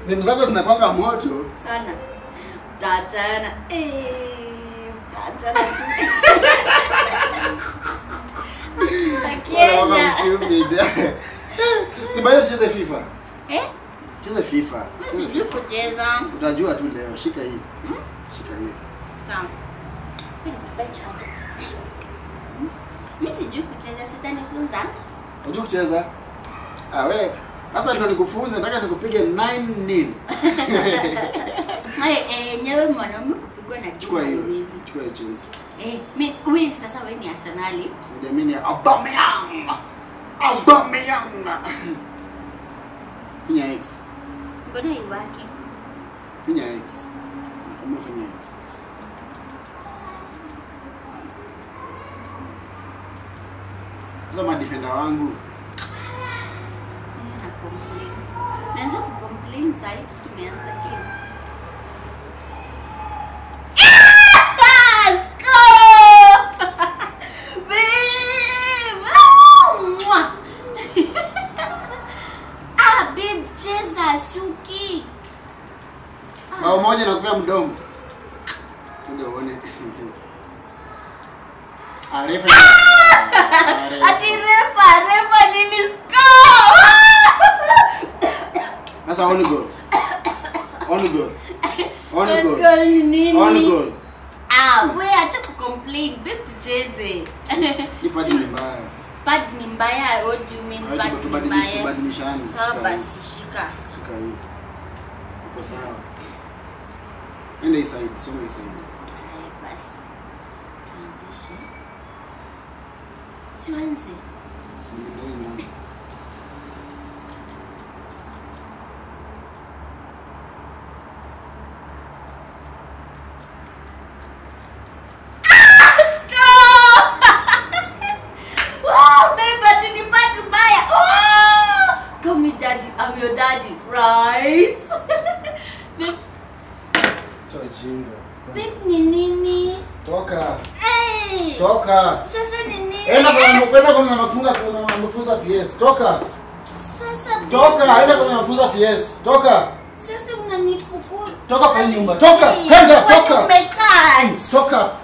Mimi zako zinakwanga moto. sana mtaachana Eh, mtaachana Wala wako Kenya stupid. Si bado tucheze FIFA. eh Cheze FIFA. mimi sijui kucheza Utajua tu leo. Shika hii. Shika hii. Sawa. Mimi nipe chaja. Mimi sijui kucheza, sitanifunza. Unajua kucheza? Ah we, sasa ndio nikufunze, nataka nikupige 9 nil. Hai, eh, nyewe mwanaume kupigwa na Chukua hiyo. hawezi. Chukua hiyo Chelsea. Eh, mi wewe sasa wewe ni Arsenali. Usiamini Aubameyang. Aubameyang. Finya X. Mbona iwaki? Finya X. Kama finya X. Sasa madefender wangu Mimi na complain. Naanza kucomplain zaidi tumeanza game. Ah, score! Babe! Ah, mwah! Ah, babe, cheza suki. bao moja na kupea mdomo. Kuja uone. Ah, refa. Ah, refa. Ati refa, refa nili score! Sasa on goal. On goal. On goal. Goal nini? On goal. Ah, we acha kucomplain, babe tucheze. Hii padi ni mbaya. Pad ni mbaya, what do you mean Acha pad ni tubadilishe mbaya? tubadilishane. Sawa Shika hii. basi shika. Shika hii. Uko sawa. Enda hii side, soma hii side. Haya basi. Tuanzishe. Tuanze. Si ndio hii moja. Wow, babe, ati ni pad mbaya. Oh! Call me daddy, I'm your daddy, right? babe, Toa jinga. babe ni nini? Toka. Hey! Toka. Sasa ni nini? Enda kwa kwenda kwa mafunga kwa mafunza PS. Toka. Sasa Toka, enda kwa mafunza PS. Toka. Sasa unanifukuza. Toka kwa hii nyumba. Toka. Kwenda, toka. Umekaa. Toka.